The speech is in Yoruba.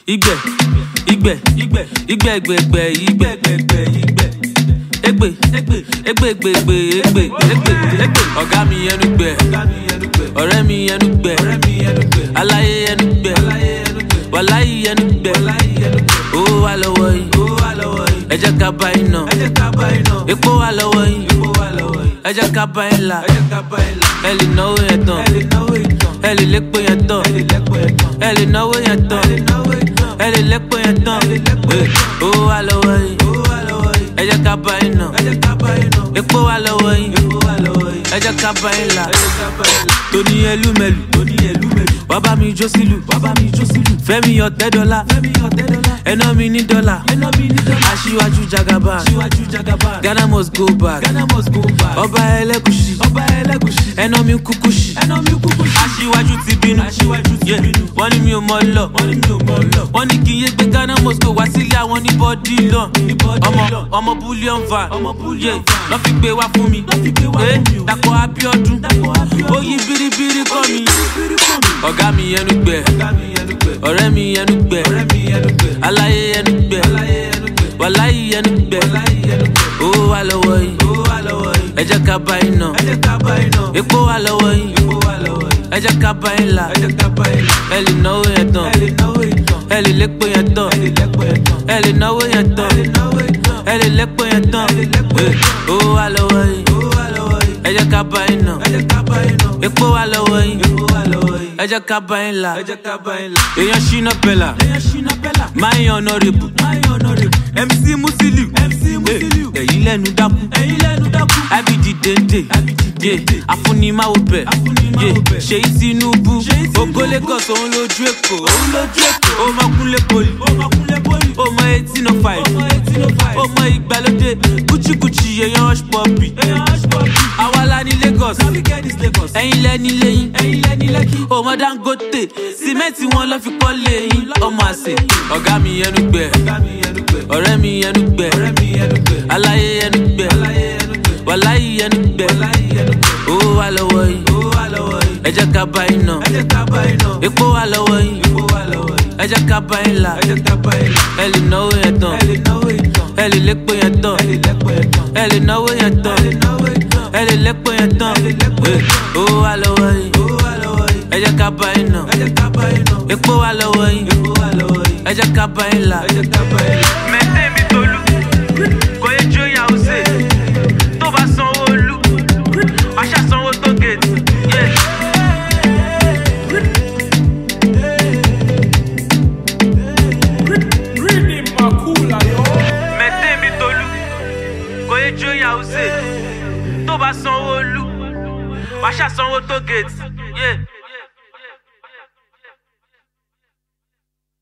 Igbe, igbe, igbe, igbe, igbe, igbe, igbe, igbe, igbe. Egbe, egbe, egbe, egbe, egbe, egbe, egbe, egbe. Ọ̀gá mi ẹnu gbẹ, ọ̀rẹ́ mi ẹnu gbẹ, aláyé ẹnu gbẹ, wàláyé ẹnu gbẹ. Owó wà lọ́wọ́ yìí, ẹ jẹ́ ká bá iná. Epo wà lọ́wọ́ yìí, ẹ jẹ́ ká bá yín là. Ẹ lè náwó yẹn tán, ẹ lè lépo yẹn tán, ẹ lè náwó yẹn tán, ẹ lè lépo yẹn tán. Owó wà lọ́wọ́ yìí, ẹ jẹ́ ká bá yín ná. Epo wà lọ́wọ́ yìí, ẹ jẹ́ ká bá yín là. Tóní ẹlúmẹ̀lú, wá bá mi jó sílù, fẹ́mi ọ̀tẹ́ dọ́là, ẹná mi ní dọ́là, aṣíwájú jagaba, Ghana must go back, ọba ẹlẹ́gùsì, ẹná mi kúkú sí, aṣíwájú ti bínú, Yeah, wọ́n ní mi ò mọ lọ, wọ́n ní kí n yé gbé Ghana must go wá sílé àwọn ní bọ́dí lọ, ọmọ ọmọ bullion van, Yeah, lọ́ fi gbé wá fún mi, Eh, Dàpọ̀ Abíọ́dún, ó yí biribiri kọ́ mi, ọ̀gá mi ẹnu gbẹ, ọ̀rẹ́ mi ẹnu gbẹ, aláyé ẹnu gbẹ, wàláyé ẹnu gbẹ, owó wà lọ́wọ́ yìí, ẹ jẹ́ ká bá yín ná, epo wà lọ́wọ́ yìí, ẹ jẹ́ ká bá yín là, ẹ lè náwó yẹn tán, ẹ lè lépo yẹn tán, ẹ lè náwó yẹn tán, ẹ lè lépo yẹn tán, Eh, owó wà lọ́wọ́ yìí, ẹ jẹ́ ká bá yín ná, epo wà lọ́wọ́ yìí, ẹ jẹ́ ká bá yín là, èèyàn ṣínà pẹ̀lá, máa ń yan honourable, MC Musiliu, ẹ̀yìn lẹ́nu dákú, abidi dende, yeah, afunimawo bẹ̀, yeah, ṣèyí Tinubu, ògo Lagos òun lójú Èkó, ó máa kúnlé poli, ó mọ eighteen oh five, ó mọ ìgbàlódé, kúchíkúchí èèyàn hush puppy, àwa la ní Lagos, ẹ̀yin lẹ́ni lẹ́yìn, ó mọ Dangote, sìmẹ́ǹtì wọn lọ́ fi kọ́ lẹ́yìn, ọmọ àṣẹ, ọ̀gá mi ẹnu gbẹ, ọ̀rẹ́ mi ẹnu gbẹ, aláyé ẹnu gbẹ, wàláyé ẹnu gbẹ, owó wà lọ́wọ́ yìí, ẹ jẹ́ ká bá yín ná, epo wà lọ́wọ́ yìí, ẹ jẹ́ ká bá yín là, ẹ lè náwó yẹn tán, ẹ lè lépo yẹn tán, ẹ lè náwó yẹn tán, ẹ lè lépo yẹn tán, Eh, owó wà lọ́wọ́ yìí, ẹ jẹ́ ká bá yín ná, epo wà lọ́wọ́ yìí, ẹ jẹ́ ká bá yín là. mẹ́tẹ́ mi tolú kò yẹ jó ìyàwó sè tó bá sanwó olú wàá ṣàsanwó tó gèètì. Yeah. mẹ́tẹ́ mi tolú kò yẹ jó ìyàwó sè tó bá sanwó olú wàá ṣàsanwó tó gèètì. Yeah.